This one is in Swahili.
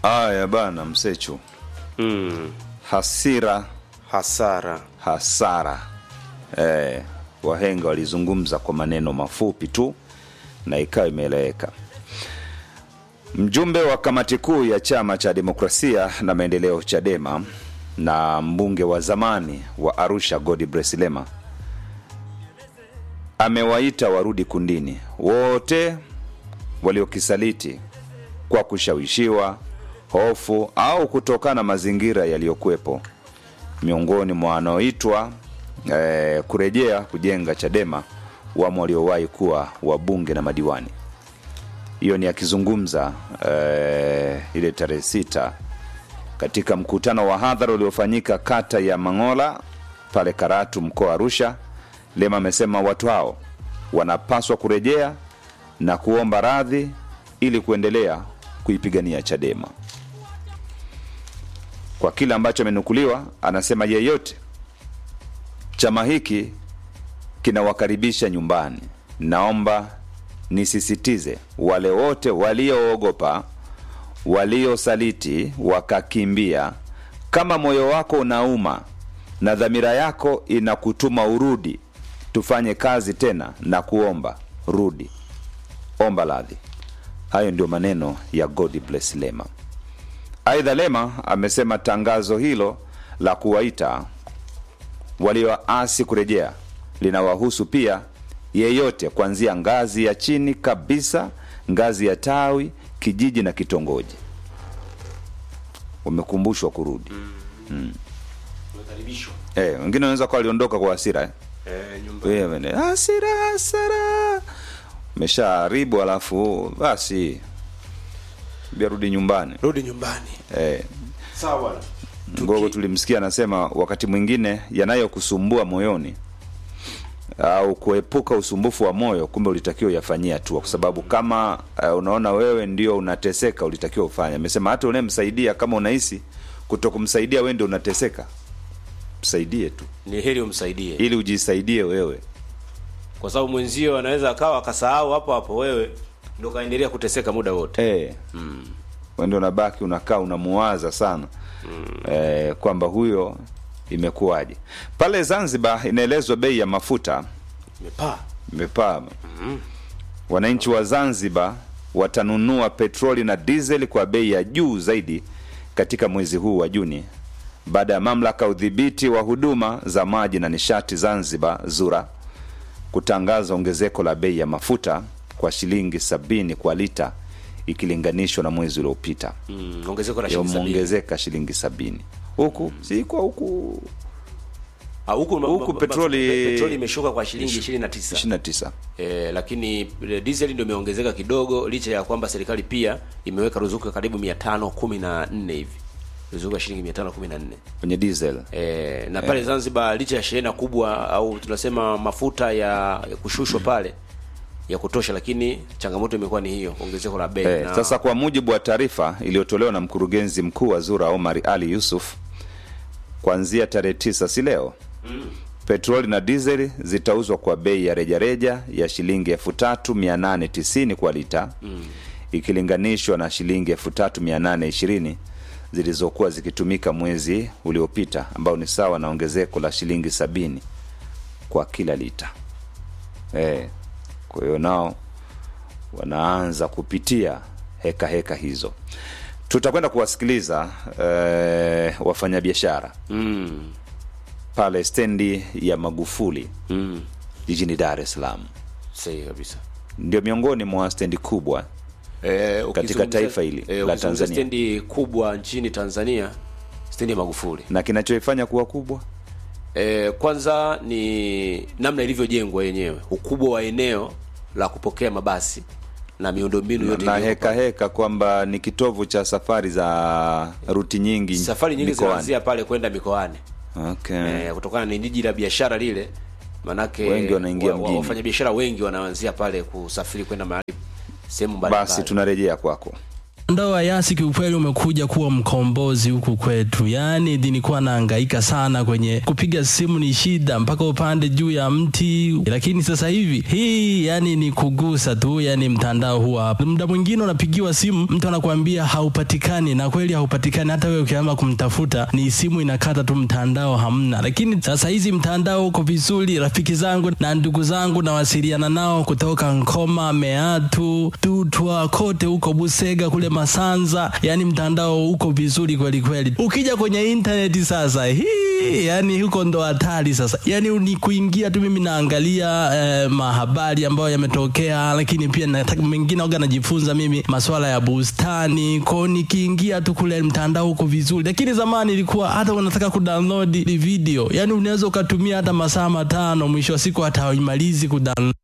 Aya bana, Msechu, mm. hasira hasara hasara. Eh, wahenga walizungumza kwa maneno mafupi tu na ikawa imeeleweka. Mjumbe wa kamati kuu ya chama cha demokrasia na maendeleo CHADEMA na mbunge wa zamani wa Arusha Godbless Lema amewaita warudi kundini wote waliokisaliti kwa kushawishiwa, hofu au kutokana na mazingira yaliyokuwepo miongoni mwa wanaoitwa eh, kurejea kujenga Chadema wamo waliowahi kuwa wabunge na madiwani. Hiyo ni akizungumza eh, ile tarehe sita katika mkutano wa hadhara uliofanyika kata ya Mangola pale Karatu, mkoa wa Arusha. Lema amesema watu hao wanapaswa kurejea na kuomba radhi ili kuendelea kuipigania Chadema. Kwa kile ambacho amenukuliwa, anasema yeyote chama hiki kinawakaribisha nyumbani. Naomba nisisitize, wale wote walioogopa, waliosaliti wakakimbia, kama moyo wako unauma na dhamira yako inakutuma urudi, tufanye kazi tena na kuomba rudi, omba radhi. Hayo ndio maneno ya Godbless Lema. Aidha, Lema amesema tangazo hilo la kuwaita walioasi kurejea linawahusu pia yeyote kuanzia ngazi ya chini kabisa, ngazi ya tawi, kijiji na kitongoji. Wamekumbushwa kurudi. Eh, wengine wanaweza kuwa waliondoka kwa hasira eh? eh, nyumba Wewe ne- hasira hasara, umeshaharibu alafu basi biarudi nyumbani rudi nyumbani eh, sawa bwana Ngogo tulimsikia anasema wakati mwingine yanayokusumbua moyoni au kuepuka usumbufu wa moyo, kumbe ulitakiwa uyafanyie hatua, kwa sababu kama uh, unaona wewe ndio unateseka, ulitakiwa ufanye. Amesema hata unayemsaidia kama unahisi kuto kumsaidia wewe ndio unateseka, msaidie tu ni heri umsaidie ili ujisaidie wewe. kwa sababu mwenzio anaweza akawa akasahau hapo hapo wewe ndo kaendelea kuteseka muda wote Eh, wewe ndio unabaki unakaa unamuwaza sana eh, kwamba huyo imekuwaje. Pale Zanzibar inaelezwa bei ya mafuta imepaa imepaa. Wananchi wa Zanzibar watanunua petroli na dizeli kwa bei ya juu zaidi katika mwezi huu wa Juni baada ya mamlaka ya udhibiti wa huduma za maji na nishati Zanzibar ZURA kutangaza ongezeko la bei ya mafuta kwa shilingi sabini kwa lita ikilinganishwa na mwezi uliopita mm, ongezeko la shilingi sabini. yameongezeka shilingi sabini huku si kwa huku Ah, huku huku ba- ba- petroli- petroli imeshuka kwa shilingi 29 29 Eh, lakini eh, diesel ndio imeongezeka kidogo licha ya kwamba serikali pia imeweka ruzuku ya karibu 514 hivi ruzuku ya shilingi 514 kwenye diesel E, na pale Zanzibar licha ya shehena kubwa au tunasema mafuta ya, ya kushushwa pale ya kutosha, lakini changamoto imekuwa ni hiyo ongezeko la bei Eh, na- sasa kwa mujibu wa taarifa iliyotolewa na mkurugenzi mkuu wa ZURA Omar Ali Yusuf, kuanzia tarehe tisa si leo petroli na dizeli zitauzwa kwa bei ya rejareja ya shilingi elfu tatu mia nane tisini kwa lita ikilinganishwa na shilingi elfu tatu mia nane ishirini zilizokuwa zikitumika mwezi uliopita ambao ni sawa na ongezeko la shilingi sabini kwa kila lita. Eh, kwa hiyo nao wanaanza kupitia heka heka hizo. Tutakwenda kuwasikiliza eh, wafanyabiashara mm, pale stendi ya Magufuli mm, jijini Dar es Salaam. sahihi kabisa. Ndio miongoni mwa stendi kubwa Eh, Katika ukizungumzia- taifa hili eh, la ukizungumzia Tanzania. stendi kubwa nchini Tanzania, stendi ya Magufuli. na kinachoifanya kuwa kubwa E, kwanza ni namna ilivyojengwa yenyewe, ukubwa wa eneo la kupokea mabasi na miundombinu yote na iliyopo heka heka kwamba ni kitovu cha safari za ruti nyingi safari nyingi mikoani. zinaanzia pale kwenda mikoani Okay. eh, kutokana ni jiji la biashara lile manake Wengi wanaingia wa- wa- mjini. wafanyabiashara wengi wanaanzia pale kusafiri kwenda mahali sehemu mbalimbali Basi tunarejea kwako. Mtandao wa Yasi kiukweli umekuja kuwa mkombozi huku kwetu, yaani nilikuwa nahangaika sana kwenye kupiga simu, ni shida mpaka upande juu ya mti, lakini sasa hivi hii yani ni kugusa tu, yani mtandao huwa hapa. Muda mwingine unapigiwa simu, mtu anakuambia haupatikani, na kweli haupatikani. Hata wewe ukianza kumtafuta ni simu inakata tu, mtandao hamna. Lakini sasa hizi mtandao uko vizuri. Rafiki zangu na ndugu zangu nawasiliana nao kutoka Nkoma, Meatu, Tutwa, kote huko Busega, kule Masanza, yani mtandao uko vizuri kweli kweli. Ukija kwenye intaneti sasa hii, yani huko ndo hatari sasa, yani ni kuingia tu. Mimi naangalia eh, mahabari ambayo yametokea, lakini pia nataka mengine oga najifunza mimi masuala ya bustani kwao, nikiingia tu kule mtandao uko vizuri. Lakini zamani ilikuwa hata unataka kudownload video, yani unaweza ukatumia hata masaa matano, mwisho wa siku hata haimalizi kudownload.